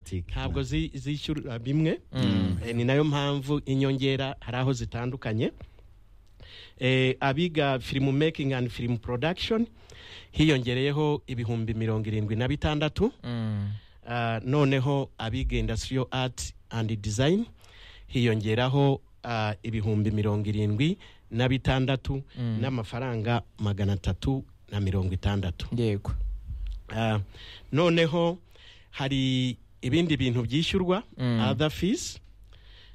politiki ntabwo zi- zishyura bimwe Eh, ni nayo mpamvu inyongera hari aho zitandukanye Eh, abiga film making and film production hiyongereyeho ibihumbi mirongo irindwi na bitandatu Ah, noneho abiga industrial art and design hiyongeraho ah, ibihumbi mirongo irindwi na bitandatu n'amafaranga magana atatu na mirongo itandatu yego Ah, noneho hari ibindi bintu byishyurwa other fees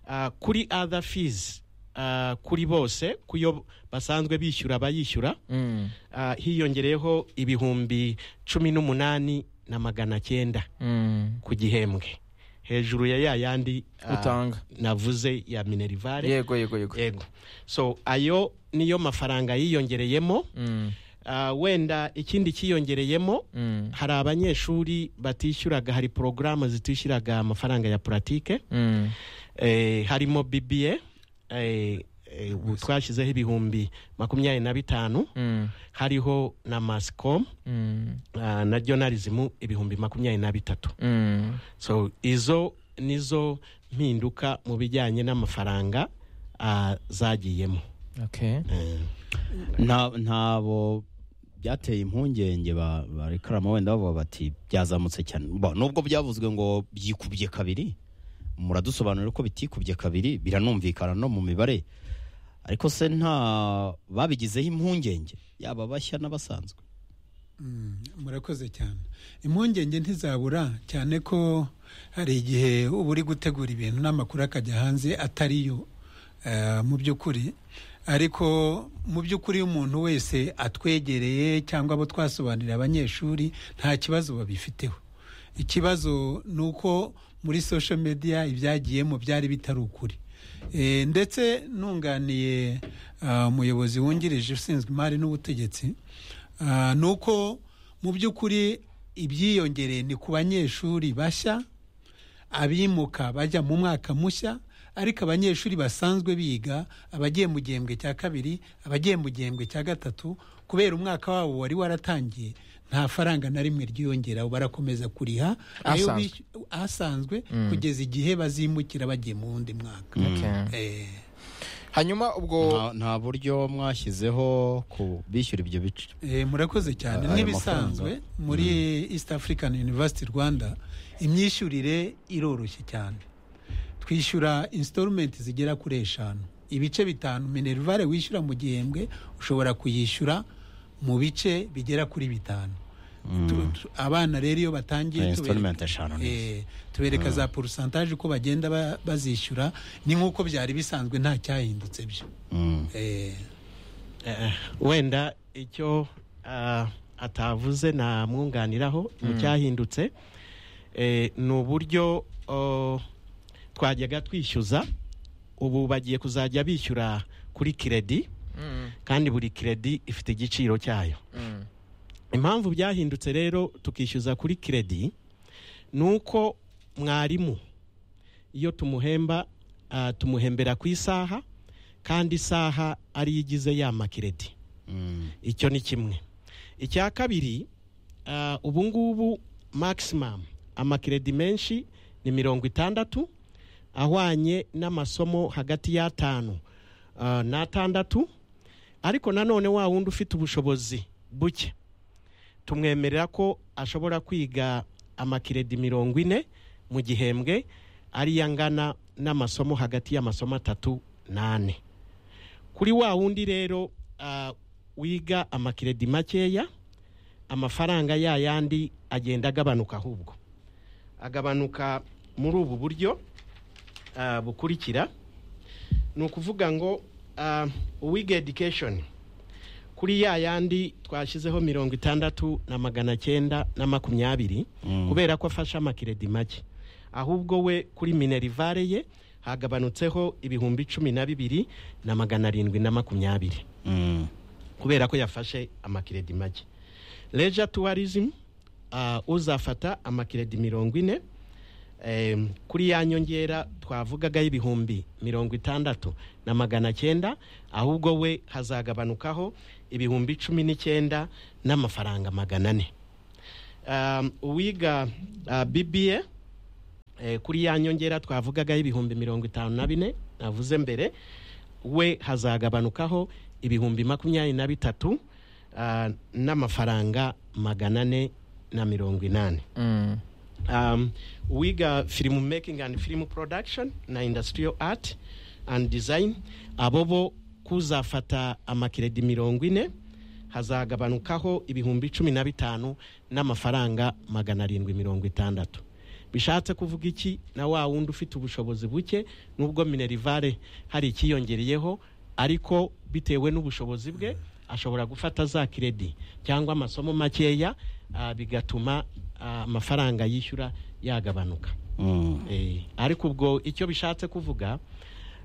Ah, kuri other fees ah, kuri bose kuyo basanzwe bishyura bayishyura Mm, ah, hiyongereyeho ibihumbi cumi n'umunani na magana cyenda mm. ku gihembwe hejuru ya ya yandi ah, Utanga. navuze ya minerivare yego yego yego yego so ayo niyo mafaranga yiyongereyemo Mm, Ah, wenda ikindi cyiyongereyemo mm, hari abanyeshuri batishyuraga hari porogaramu zitishyuraga amafaranga ya puratike mm. eh, harimo bba eh, eh, ubu twashyizeho ibihumbi makumyabiri na bitanu Mm, hariho na mascom mm, ah, na jonalizimu ibihumbi makumyabiri na bitatu mm. so izo nizo mpinduka mu bijyanye n'amafaranga ah, zagiyemo Okay. Eh, nta ntabo byateye impungenge ba- barekarama wenda bavuga bati byazamutse cyane Bo, nubwo byavuzwe ngo byikubye kabiri muradusobanurira ko bitikubye kabiri biranumvikana no mu mibare ariko se nta babigizeho impungenge yaba bashya n'abasanzwe murakoze cyane impungenge ntizabura cyane ko hari igihe uba uri gutegura ibintu n'amakuru akajya hanze atari yo eh, mu by'ukuri ariko mu by'ukuri iyo umuntu wese atwegereye cyangwa abo twasobanurira abanyeshuri nta kibazo babifiteho ikibazo ni uko muri social media ibyagiyemo byari bitari ukuri Eh, ndetse nunganiye ah, umuyobozi wungirije ushinzwe imari n'ubutegetsi ah, ni uko mu by'ukuri ibyiyongereye ni ku banyeshuri bashya abimuka bajya mu mwaka mushya ariko abanyeshuri basanzwe biga abagiye mu gihembwe cya kabiri abagiye mu gihembwe cya gatatu kubera umwaka wabo wari waratangiye nta faranga na rimwe ryiyongera barakomeza kuriha ayo Ahasanzwe. bis- ahasanzwe kugeza igihe bazimukira bagiye mu wundi mwaka Okay. Eh, hanyuma ubwo nta, nta buryo mwashyizeho ku bishyura ibyo bice eh, murakoze cyane Ayo nk'ibisanzwe muri east african university rwanda imyishyurire iroroshye cyane twishyura installment zigera kuri eshanu ibice bitanu minerivare wishyura mu gihembwe ushobora kuyishyura mu bice bigera kuri bitanu Tu- tu- abana rero iyo batangiye Ni tubereka- installment eshanu ni Eh, tubereka za porosantaje uko bagenda ba- bazishyura ni nk'uko byari bisanzwe nta cyahindutse byo Mm. Eh, Eh, wenda icyo ah, atavuze namwunganiraho mu cyahindutse eh, ni uburyo oh, twajyaga twishyuza ubu bagiye kuzajya bishyura kuri kiredi Mm, kandi buri kiredi ifite igiciro cyayo mm. impamvu byahindutse rero tukishyuza kuri kiredi ni uko mwarimu iyo tumuhemba ah, tumuhembera ku isaha kandi isaha ariyo igize yama kiredi Mm. icyo ni kimwe icya kabiri ah, ubu ngubu maximum amakiredi menshi ni mirongo itandatu ahwanye n'amasomo hagati y'atanu ah, n'atandatu ariko nanone wa wundi ufite ubushobozi buke tumwemerera ko ashobora kwiga amakiredi mirongo ine mu gihembwe ariyo angana n'amasomo hagati y'amasomo atatu n'ane kuri wa wundi rero ah, wiga amakiredi makeya amafaranga ya yandi agenda agabanuka ahubwo agabanuka muri ubu buryo ah, bukurikira ni ukuvuga ngo ah, uwiga education kuri ya yandi twashyizeho mirongo itandatu na magana cyenda na makumyabiri kubera ko afashe amakiredi make ahubwo we kuri minerivare ye hagabanutseho ibihumbi cumi na bibiri na magana arindwi na makumyabiri Mm. kubera ko yafashe amakiredi make leja tourism uh, uzafata amakiredi mirongo ine em, kuri ya nyongera twavugaga y'ibihumbi mirongo itandatu na magana cyenda ahubwo we hazagabanukaho ibihumbi cumi n'icyenda n'amafaranga magana ane um, uwiga uh, bba Eh, kuri ya nyongera twavugagaho ibihumbi mirongo itanu na bine navuze mbere we hazagabanukaho ibihumbi makumyabiri na bitatu ah, n'amafaranga magana ane na mirongo inani Mm. um, wiga film making and film production na industrial art and design abo bo kuzafata amakiredi mirongo ine hazagabanukaho ibihumbi cumi na bitanu n'amafaranga magana arindwi mirongo itandatu bishatse kuvuga iki na wa wundi ufite ubushobozi buke nubwo minerivare hari ikiyongereyeho ariko bitewe n'ubushobozi bwe ashobora gufata za kiredi cyangwa amasomo makeya ah, bigatuma ah, amafaranga yishyura yagabanuka Mm. Eh, ariko ubwo icyo bishatse kuvuga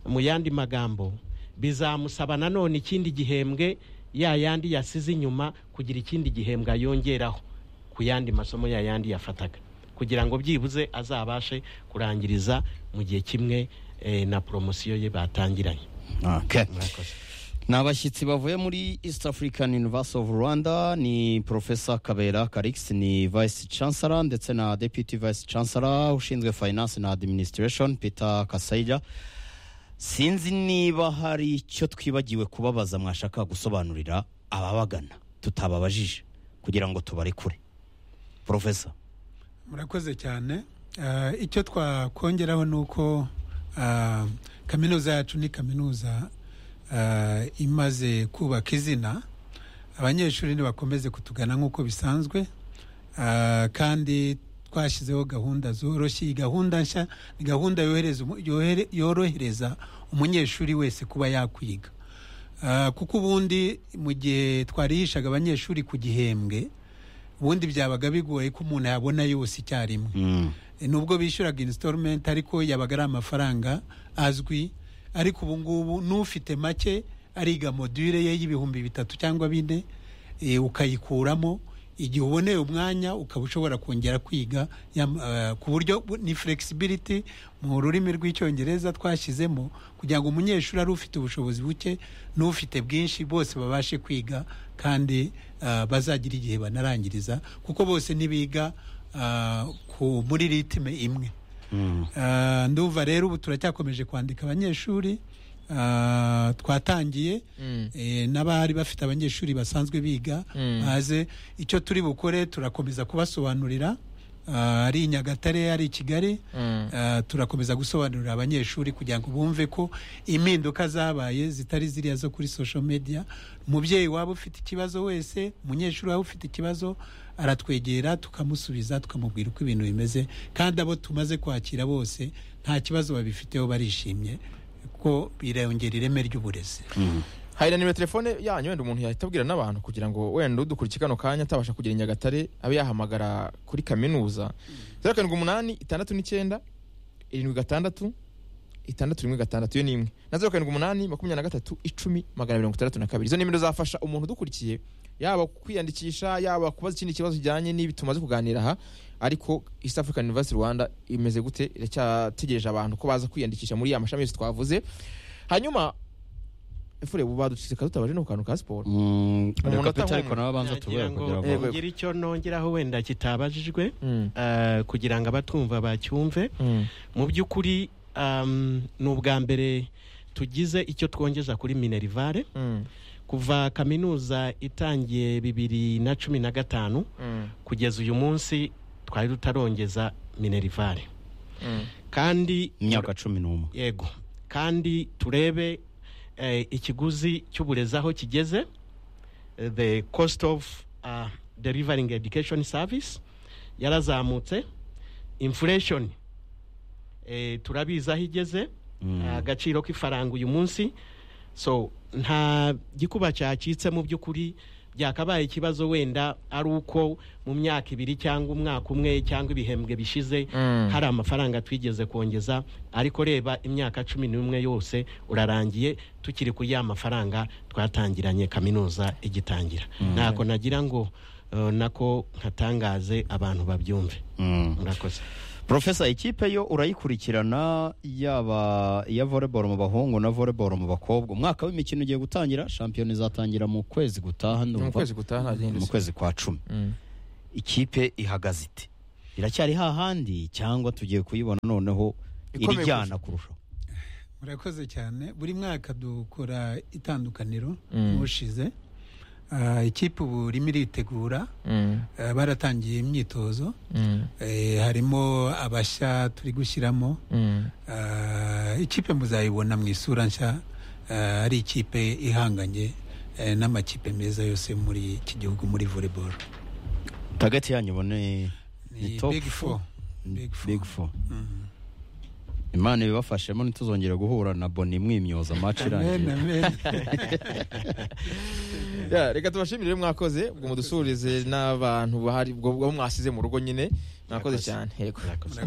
mu yandi magambo bizamusaba nanone ikindi gihembwe ya yandi yasize inyuma kugira ikindi gihembwe ayongeraho ku yandi masomo ya yandi yafataga kugira ngo byibuze azabashe kurangiriza mu gihe kimwe eh, na poromosiyo ye batangiranye Okay. murakoze ni abashyitsi bavuye muri east african university of rwanda ni profesa kabera karix ni vice chancellor ndetse na deputy vice chancellor ushinzwe finance na administration peter kasaija sinzi niba hari icyo twibagiwe kubabaza mwashaka gusobanurira ababagana tutababajije kugira ngo tubarekure profesa murakoze cyane Ah, icyo twakongeraho ni uko ah, kaminuza yacu ni kaminuza ah, imaze kubaka izina abanyeshuri ntibakomeze kutugana nk'uko bisanzwe Ah, kandi twashyizeho gahunda zoroshye iyi gahunda nshya ni gahunda yohereza umu- yohere- yorohereza umunyeshuri wese kuba yakwiga Ah, kuko ubundi mu gihe twarihishaga abanyeshuri ku gihembwe ubundi byabaga bigoye ko umuntu yabona yose icyarimwe Mm. nubwo bishyuraga installment ariko yabaga ari amafaranga azwi ariko ubu ngubu n'ufite make ariga module ye y'ibihumbi bitatu cyangwa bine eh, ukayikuramo igihe uboneye umwanya ukaba ushobora kongera kwiga yam- eh, ku buryo bu- ni flexibility mu rurimi rw'icyongereza twashyizemo kugira ngo umunyeshuri ari ufite ubushobozi buke n'ufite bwinshi bose babashe kwiga kandi eh, bazagira igihe banarangiriza kuko bose ntibiga ah, ku- muri ritime imwe Mm. Ah, ndumva rero ubu turacyakomeje kwandika abanyeshuri ah, twatangiye Mm. eh, n'abari bafite abanyeshuri basanzwe biga Mm. baze icyo turi bukore turakomeza kubasobanurira ah, ari i nyagatare ari i kigali Mm. Ah, turakomeza gusobanurira abanyeshuri kugira ngo bumve ko impinduka zabaye zitari ziriya zo kuri social media umubyeyi waba ufite ikibazo wese umunyeshuri waba ufite ikibazo aratwegera tukamusubiza tukamubwira uko ibintu bimeze kandi abo tumaze kwakira bose nta kibazo babifiteho barishimye ko birongera ireme ry'uburezi hari na nimero telefone yanyu wenda umuntu yahita abwira n'abantu kugira ngo wenda udukurikiye kano kanya atabasha kugera i nyagatare abe yahamagara kuri kaminuza zeru karindwi umunani itandatu n'icyenda irindwi gatandatu itandatu rimwe gatandatu iyo ni imwe na zeru karindwi umunani makumyabiri na gatatu icumi magana mirongo itandatu na kabiri izo nimero zafasha umuntu udukurikiye yaba kwiyandikisha yaba kubaza ikindi kibazo kijyanye n'ibi tumaze kuganira aha ariko east african university rwanda imeze gute iracyategereje abantu ko baza kwiyandikisha muri ya mashami yose twavuze hanyuma efure ubu baducika tutabaje no ku kantu ka siporo Mm. Umuntu reka Peter atahumwe. ariko nawe abanza Nagira tubere ngo kugira Yego, ngo yego. ngire icyo nongeraho wenda kitabajijwe Mm. ah, kugira ngo abatumva bacyumve Mm. mu by'ukuri um, ni ubwa mbere tugize icyo twongeza kuri minerivare Mm. kuva kaminuza itangiye bibiri na cumi na gatanu Mm. kugeza uyu munsi twari tutarongeza minerivare Mm. kandi imyaka cumi n'umwe yego kandi turebe eh, ikiguzi cy'uburezi aho kigeze eh, the cost of uh, delivering education service yarazamutse inflation eh, turabizi aho igeze Mm. agaciro k'ifaranga uyu munsi so nta gikuba cyacitse mu by'ukuri byakabaye ikibazo wenda ari uko mu myaka ibiri cyangwa umwaka umwe cyangwa ibihembwe bishize Mm. hari amafaranga twigeze kongeza ariko reba imyaka cumi n'umwe yose urarangiye tukiri kuri ya mafaranga twatangiranye kaminuza igitangira ntako nagira ngo eh, nako nkatangaze abantu babyumve Mm. murakoze Profesa ikipe yo urayikurikirana yaba iya volleyball mu bahungu na volleyball mu bakobwa umwaka w'imikino ugiye gutangira shampiyona izatangira mu kwezi gutaha Ni mu ndumva kwezi gutaha nta mu gihindutse kwezi kwa cumi Mm. ikipe ihagaze ite iracyari hahandi cyangwa tugiye kuyibona noneho Ikomeye irijyana kurusha. kurushaho murakoze cyane buri mwaka dukora itandukaniro Mm. n'ushize Ah, ikipe ubu irimo iritegura Mm, Ah, baratangiye imyitozo mm, Eh, harimo abashya turi gushyiramo mm. Ah, ikipe muzayibona mu isura nshya ah, ari ikipe ihanganye eh, n'amakipe meza yose muri iki gihugu muri volleyball tageti yanyu ubone Ni ni top big four Big four. big four Mm. imana ibibafashemo ntituzongere guhura na boni mwimyoza maci Amen, irangiye amen. Ya, reka tubashimire rero mwakoze ubwo mudusurize n'abantu bahari ubwo ubwo mwasize mu rugo nyine mwakoze Murakoze. cyane yego murakoze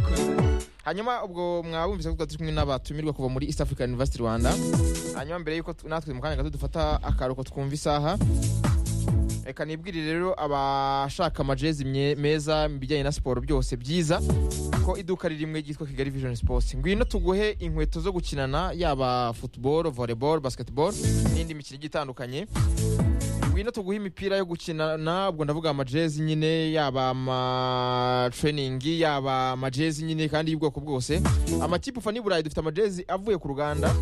hanyuma ubwo mwabumvise ko twari turi kumwe n'abatumirwa kuva muri east african university rwanda hanyuma mbere y'uko tu- natwe mu kanya gato dufata akaruhuko twumva isaha reka nibwirire rero abashaka amajezi mye- meza mu bijyanye na siporo byose byiza ko iduka ririmwe ryitwa kigali vision sports ngwino tuguhe inkweto zo gukinana yaba football volleyball basketball n'indi mikino igiye itandukanye ngwino tuguhe imipira yo gukinana ubwo ndavuga amajezi nyine yaba amatraining yaba amajezi nyine kandi y'ubwoko bwose amakipe ufa n'i burayi dufite amajezi avuye ku ruganda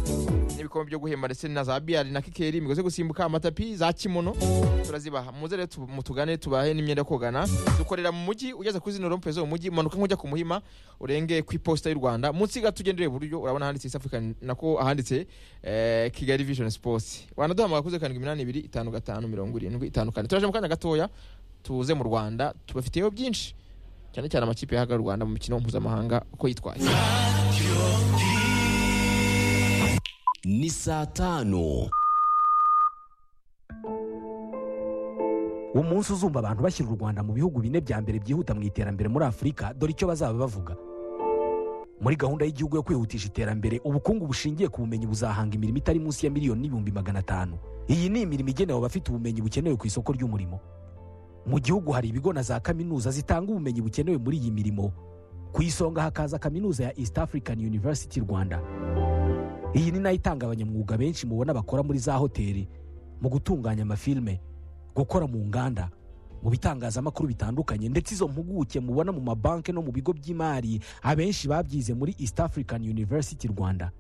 n'ibikombe byo guhemba ndetse na za biyari na kikeri imigozi yo gusimbuka amatapi za kimono turazibaha muze rero tu- mutugane tubahe n'imyenda yo kogana dukorera mu mujyi ugeze kuri zino rompe zo mu mujyi umanuka nk'ujya ku muhima urenge ku iposita y'u rwanda munsi gato ugendeye iburyo urabona handitse east african nako ahanditse eh, kigali vision sports wanaduhamagara kuri zeru karindwi iminani ibiri itanu gatanu mirongo irindwi itanu kane turaje mu kanya gatoya tuze mu rwanda tubafiteho byinshi cyane cyane amakipe yahagarariye u rwanda mu mikino mpuzamahanga uko yitwaye ni saa tanu umunsi uzumva abantu bashyira u rwanda mu bihugu bine bya mbere byihuta mu iterambere muri afurika dore icyo bazaba bavuga muri gahunda y'igihugu yo kwihutisha iterambere ubukungu bushingiye ku bumenyi buzahanga imirimo itari munsi ya miliyoni n'ibihumbi magana atanu iyi ni imirimo igenewe abafite ubumenyi bukenewe ku isoko ry'umurimo mu gihugu hari ibigo na za kaminuza zitanga ubumenyi bukenewe muri iyi mirimo ku isonga hakaza kaminuza ya east african university rwanda iyi ni nayo itanga abanyamwuga benshi mubona bakora muri za hoteli mu gutunganya amafilime gukora mu nganda mu bitangazamakuru bitandukanye ndetse izo mpuguke mubona mu mabanki no mu bigo by'imari abenshi babyize muri east african university rwanda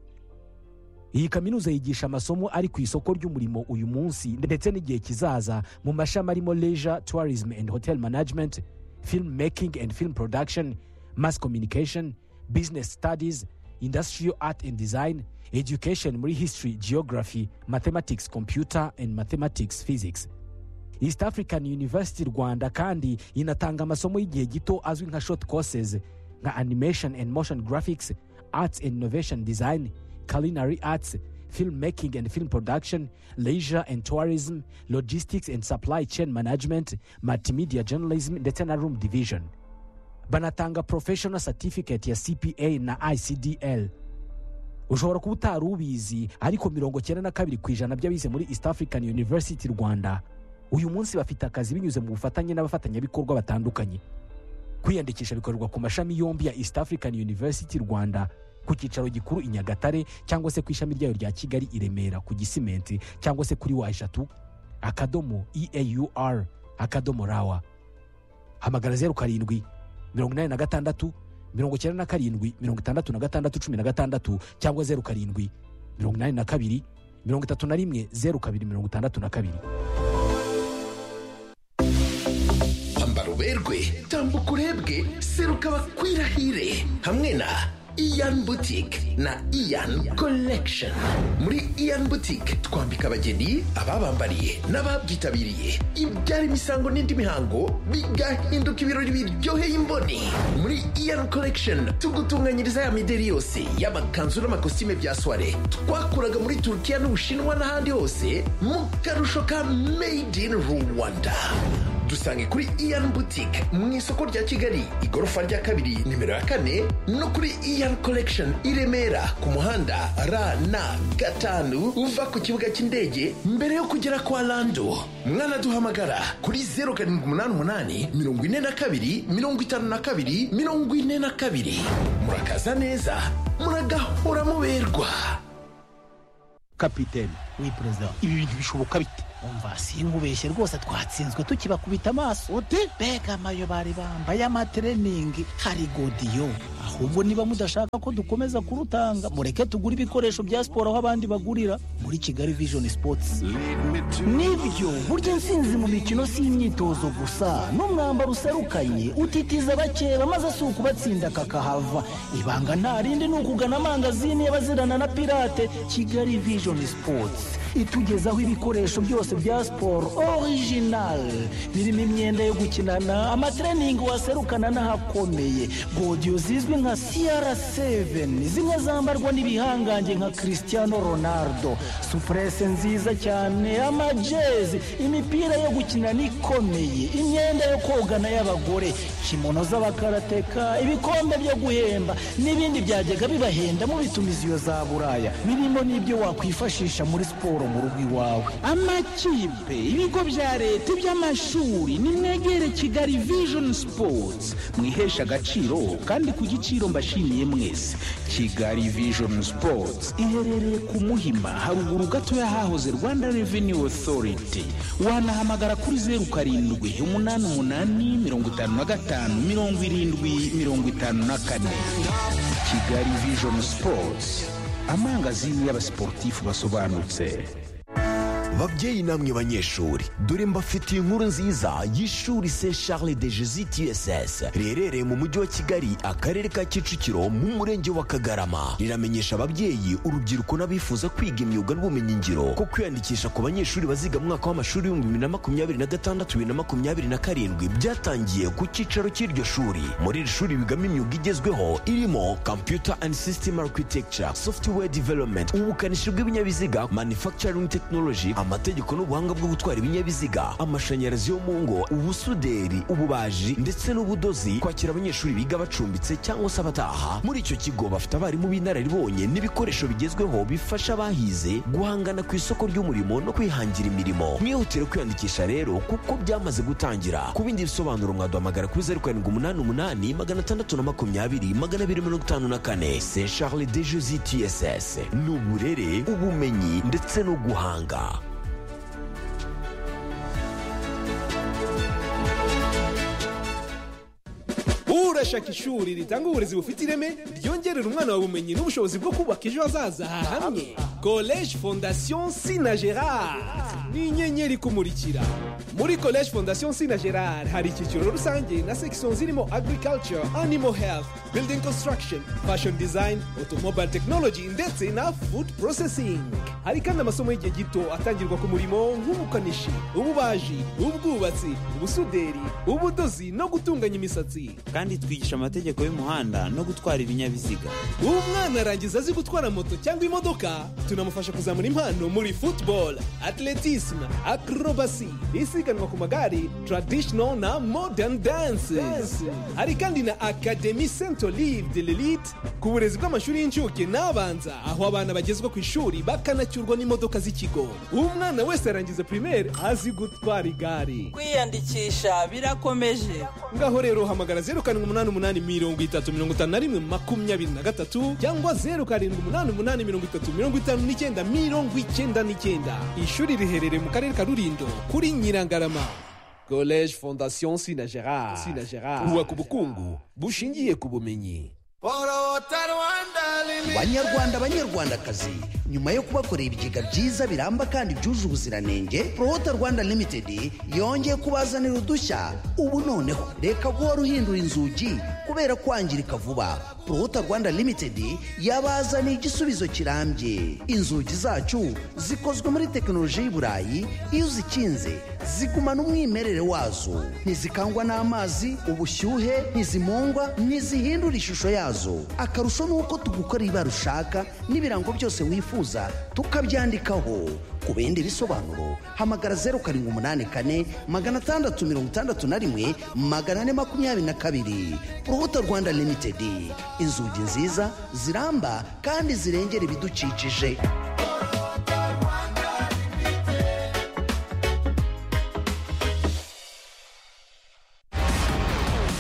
iyi kaminuza yigisha amasomo ari ku isoko ry'umurimo uyu munsi ndetse n'igihe kizaza mu mashami arimo leisure tourism and hotel management film making and film production mass communication business studies industrial art and design education muri history geography mathematics computer and mathematics physics east african university rwanda kandi inatanga amasomo y'igihe gito azwi nka short courses nka animation and motion graphics arts and innovation design culinary arts film making and film production leisure and tourism logistics and supply chain management multimedia journalism ndetse na room division banatanga professional certificate ya cpa na icdl ushobora kuba utari ubizi ariko mirongo cyenda na kabiri ku ijana by'abize muri east african university rwanda uyu munsi bafite akazi binyuze mu bufatanye n'abafatanyabikorwa batandukanye kwiyandikisha bikorerwa ku mashami yombi ya east african university rwanda ku cyicaro gikuru i nyagatare cyangwa se ku ishami ryayo rya kigali i remera ku gisimenti cyangwa se kuri wa eshatu akadomo eaur akadomo rawa hamagara zeru karindwi mirongo inani na gatandatu mirongo icyenda na karindwi mirongo itandatu na gatandatu cumi na gatandatu cyangwa zeru karindwi mirongo inani na kabiri mirongo itatu na rimwe zeru kabiri mirongo itandatu na kabiri ambara uberwe tambuka urebwe seruka bakwirahire hamwe na iyan butike na iyan collection muri iyan butike twambika abageni ababambariye n'ababyitabiriye ibyara imisango n'indi mihango bigahinduka ibirori biryoheye imboni muri iyan collection tugutunganyiriza ya mideri yose y'amakanzu n'amakositime bya soire twakuraga muri turukiya n'ubushinwa n'ahandi hose mu karusho ka made in rwanda dusange kuri iyan boutique mu isoko rya kigali igorofa rya kabiri nimero ya kane no kuri iyan collection i remera ku muhanda rn gatanu uva ku kibuga cy'indege mbere yo kugera kwa lando mwanaduhamagara kuri 0788 42 52 42 murakaza neza muragahora muberwa kapitene we perezida ibi bintu bishoboka bite umva sinkubeshye rwose twatsinzwe tukibakubita amaso ute mbega amayo bari bambaye amatreningi hari godiyo ahubwo niba mudashaka ko dukomeza kurutanga mureke tugure ibikoresho bya siporo aho abandi bagurira muri kigali vision sports nibyo burya intsinzi mu mikino si imyitozo gusa n'umwambaro userukanye utitiza abakeba maze si ukubatsinda kakahava ibanga nta rindi ni ukugana amangazini y'abazirana na pirate kigali vision sports itugezaho ibikoresho byose bya siporo orijinali birimo imyenda yo gukinana amatreningi waserukana n'ahakomeye godiyo zizwi nka siyara seveni zimwe zambarwa n'ibihangange nka christiano ronaldo supurese nziza cyane amajezi imipira yo gukinana ikomeye imyenda yo kogana y'abagore kimono z'abakarateka ibikombe byo guhemba n'ibindi byajyaga bibahenda mubitumiza iyo za buraya birimo n'ibyo wakwifashisha muri siporo mu rugo iwawe amakipe ibigo bya leta iby'amashuri nimwegere kigali vision sports mwihesha agaciro kandi ku giciro mbashimiye mwese kigali vision sports iherereye ku muhima haruguru gato y'ahahoze rwanda revenue authority wanahamagara kuri zeru karindwi umunani umunani mirongo itanu na gatanu mirongo irindwi mirongo itanu na kane kigali vision sports amangazini y'abasiporutifu basobanutse babyeyi namwe banyeshuri dore mbafitiye inkuru nziza y'ishuri se charles de jesus tss riherereye mu mujyi wa kigali akarere ka kicukiro mu murenge wa kagarama riramenyesha ababyeyi urubyiruko n'abifuza kwiga imyuga n'ubumenyingiro ko kwiyandikisha ku banyeshuri baziga mu mwaka w'amashuri w'ibihumbi bibiri na makumyabiri na gatandatu bibiri na makumyabiri na karindwi byatangiye ku cyicaro cy'iryo shuri muri iri shuri bigamo imyuga igezweho irimo computer and system architecture software development ubukanishi bw'ibinyabiziga manufacturing technology amategeko n'ubuhanga bwo gutwara ibinyabiziga amashanyarazi yo mu ngo ubusuderi ububaji ndetse n'ubudozi kwakira abanyeshuri biga bacumbitse cyangwa se abataha muri icyo kigo bafite abarimu b'inararibonye n'ibikoresho bigezweho bifasha abahize guhangana ku isoko ry'umurimo no kwihangira imirimo mwihutire kwiyandikisha rero kuko byamaze gutangira ku bindi bisobanuro mwaduhamagara kuri zeru karindwi umunani umunani magana atandatu na makumyabiri magana abiri mirongo itanu na kane se charles de jose tss ni uburere ubumenyi ndetse no guhanga urashaka ishuri ritanga uburezi bufite ireme ryongerera umwana wawe ubumenyi n'ubushobozi bwo kubaka ejo hazaza hamwe college fondation sina gerard ni inyenyeri kumurikira muri college fondation sina gerard hari icyiciro rusange na section zirimo agriculture animal health building construction fashion design automobile technology ndetse na food processing hari kandi amasomo y'igihe gito atangirwa ku murimo nk'ubukanishi ububaji ubwubatsi ubusuderi ubudozi no gutunganya imisatsi kandi twigisha amategeko y'umuhanda no gutwara ibinyabiziga umwana arangiza azi gutwara moto cyangwa imodoka tunamufasha kuzamura impano muri football atletisme acrobacy isiganwa ku magare traditional na modern dances hari kandi na academy saint olive de l'elite ku burezi bw'amashuri y'incuke n'abanza aho abana bagezwa ku ishuri bakanacyurwa n'imodoka z'ikigo umwana wese arangiza primaire azi gutwara igare kwiyandikisha birakomeje ngaho rero hamagara zeru karindwi umunani umunani mirongo itatu mirongo itanu na rimwe makumyabiri na gatatu cyangwa zeru karindwi umunani umunani mirongo itatu mirongo itanu n'icyenda mirongo icyenda n'icyenda ishuri riherereye mu karere ka rulindo kuri nyirangarama college fondation sina gerard sina gerard kubaka ubukungu bushingiye ku bumenyi banyarwanda banyarwandakazi nyuma yo kubakorera ibigega byiza biramba kandi byuje ubuziranenge porota rwanda limitedi yongeye kubazanira udushya ubu noneho reka guhora uhindura inzugi kubera kwangirika vuba porota rwanda limitedi yabazaniye igisubizo kirambye inzugi zacu zikozwe muri tekinoloji y'i burayi iyo uzikinze zigumana umwimerere wazo ntizikangwa n'amazi ubushyuhe ntizimungwa ntizihindura ishusho yazo akarusho ni uko tugukorera ibara ushaka n'ibirango byose wifuza tukabyandikaho ku bindi bisobanuro hamagara zeru karindwi umunani kane magana atandatu mirongo itandatu na rimwe magana ane makumyabiri na kabiri urubuto rwanda limitedi inzugi nziza ziramba kandi zirengera ibidukikije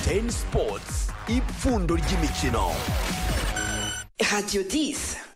ten sports ipfundo ry'imikino Radio 10.